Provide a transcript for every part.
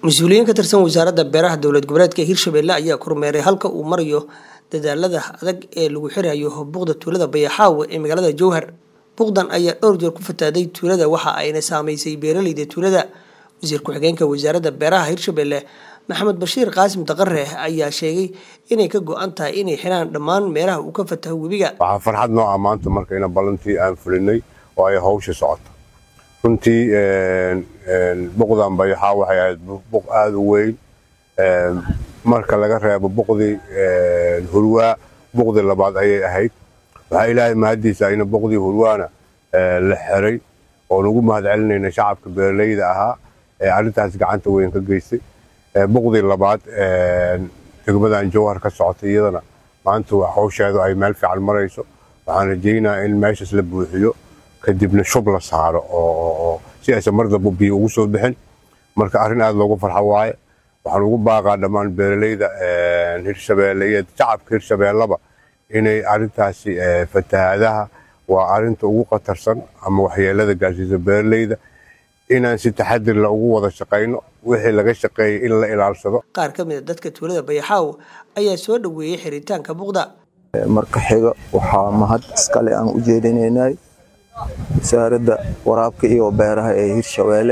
mas-uuliyiin ka tirsan wasaaradda beeraha dowlad goboleedka hirshabelle ayaa kormeeray halka uu marayo dadaalada adag ee lagu xirayo buuqda tuulada bayaxaawe ee magaalada jowhar buuqdan ayaa dhowr jeer ku fataaday tuulada waxa ayna saameysay beeraleyda tuulada wasiir ku-xigeenka wasaaradda beeraha hirshabelle maxamed bashiir qaasim daqare ayaa sheegay inay ka go-an tahay inay xiraan dhammaan meelaha uu ka fataho webiga waxaa farxad noo ah maanta markayna ballantii aan fulinay oo ay hawsha socoto runtii buqdan bayaxaa waxay ahayd buq aada u weyn marka laga reebo buqdii hurwaa buqdii labaad ayay ahayd waxaa ilaahay mahaddiisa ayna buqdii hurwaana la xiray oo nagu mahad celinayna shacabka beeraleyda ahaa ee arrintaas gacanta weyn ka geystay buqdii labaad degmadan jowhar ka socotay iyadana maanta hawsheedu ay meel fiican marayso waxaan rajaynayaa in meeshaas la buuxiyo kadibna shub la saaro oo si aysan mar damba biyo ugu soo bixin marka arrin aada loogu farxo waaye waxaan ugu baaqaa dhammaan beeraleyda hirshabeelle iyo shacabka hirshabeellaba inay arrintaasi fatahaadaha waa arrinta ugu khatarsan ama waxyeelada gaarsiisa beeraleyda inaan si taxadir la ugu wada shaqayno wixii laga shaqeeyay in la ilaalsado qaar ka mid a dadka tuulada bayaxaaw ayaa soo dhoweeyey xiritaanka buuqda marka xiga waxaa mahad iskale aan u jeedinaynay wasaaradda waraabka iyo beeraha ee hirshabeelle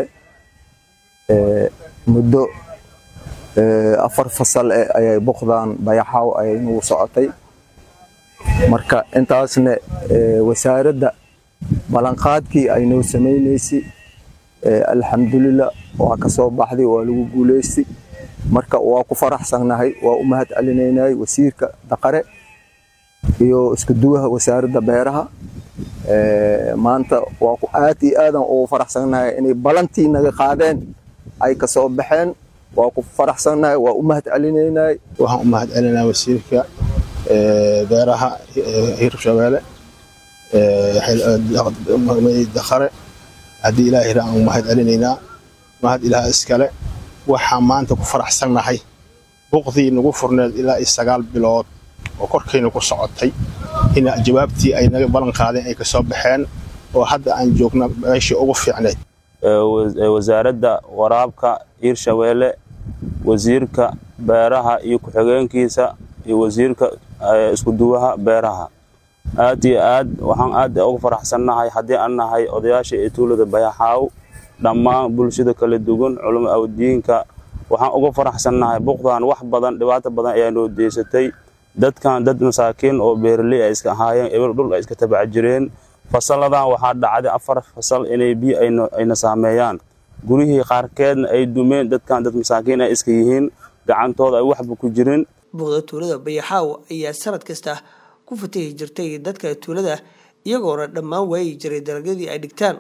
muddo afar fasal eh ayay buqdan bayaxaaw ayay nagu socotay marka intaasna wasaaradda ballanqaadkii ay noo samaynaysay alxamdulilah waa ka soo baxday waa lagu guulaystay marka waa ku faraxsannahay waa u mahad celinaynay wasiirka daqare iyo isku duwaha wasaaradda beeraha maanta waa ku aad iyo aadan ugu faraxsannahay inay balantii naga qaadeen ay ka soo baxeen waa ku faraxsannahay waa u mahad celinaynay waxaan u mahad celinaa wasiirka beeraha hirshabeelle daqare haddii ilaahay aan mahad celinaynaa mahad ilaah iskale waxaan maanta ku faraxsannahay buqdii nagu furneed ilaa iyo sagaal bilood oo korkayna ku socotay in jawaabtii ay naga ballan qaadeen ay ka soo baxeen oo hadda aan joogna meeshii ugu fiicneyd wasaaradda waraabka hirshabeelle wasiirka beeraha iyo ku-xigeenkiisa iyo wasiirka iskuduwaha beeraha aad iyo aad waxaan aad uga faraxsannahay haddii aan nahay odayaasha ee tuulada bayaxaaw dhammaan bulshada kala duwan culamo awdiinka waxaan uga faraxsannahay buqdan wax badan dhibaato badan ayaa noo deysatay dadkan dad masaakiin oo beeraley ay iska ahaayeen eber dhul ay iska tabac jireen fasalladan waxaa dhacday afar fasal inay biyo ayna saameeyaan gurihii qaarkeedna ay dumeen dadkan dad masaakiin ay iska yihiin gacantooda ay waxba ku jirin buuqda tuulada bayaxaaw ayaa sanad kasta ku fatahi jirtay dadka tuulada iyagoona dhammaan waayi jiray dalagyadii ay dhigtaan